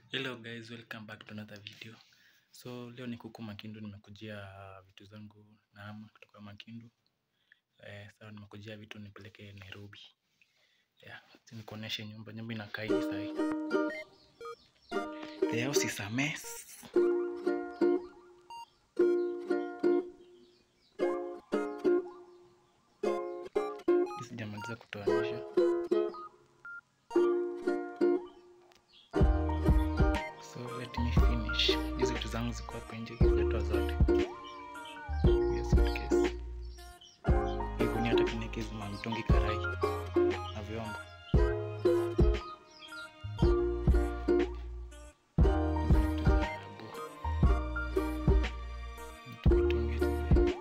Hello guys, welcome back to another video. So leo ni kuku Makindu, nimekujia vitu zangu na ama kutoka Makindu. Eh, sawa nimekujia vitu nipeleke Nairobi. Yeah, acha nikuoneshe nyumba. Nyumba inakaa hivi sahi. The house is a mess. Sijamaliza kutoanisha. So let me finish. Hizi vitu zangu ziko hapo nje kiletwa zote. Hiyo suitcase. Hii gunia hata kineke hizi mamitungi karai na vyombo. Hizi vitu za abu. Vitu mitungi zile.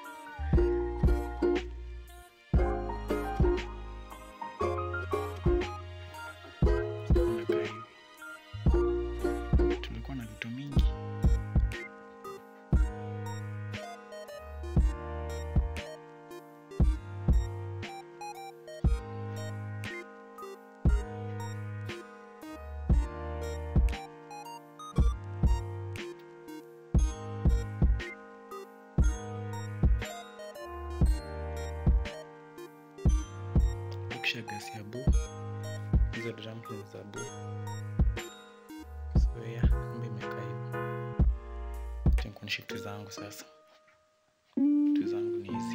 Unakaa hivi. Tulikuwa na vitu mingi. Kisha gasi ya buu. Hizo drums ni za buu. So yeah, nyumba imekaa hivyo. Acha nikuonyeshe vitu zangu sasa. Vitu zangu ni hizi.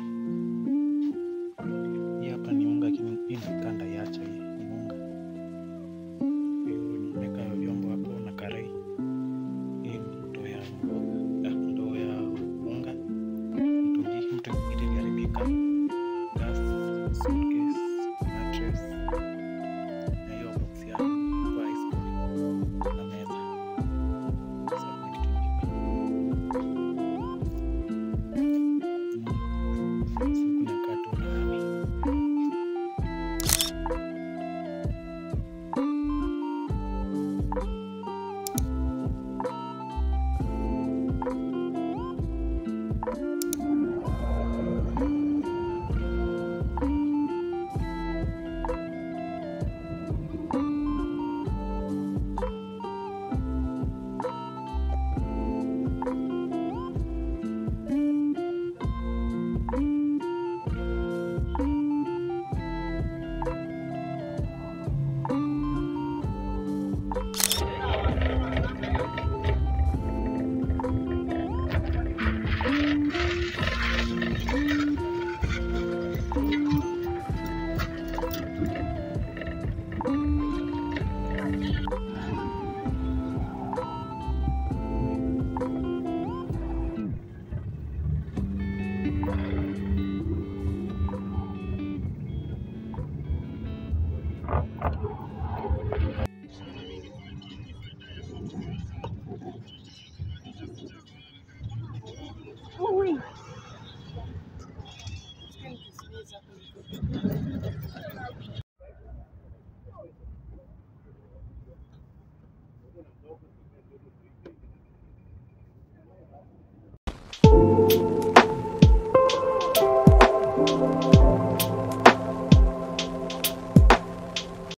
Hii hapa ni unga, lakini hii nakaa ndaiacha hii ni unga. Hiyo nimeweka vyombo hapo na karai. Hii ni ndoo ya mboga, ah, ndoo ya unga. Mtungi, mtungi ile iliharibika. Gas, suitcase, mattress. Na hiyo box ya kwa ice cream na meza. Sasa kuna kitu ingine.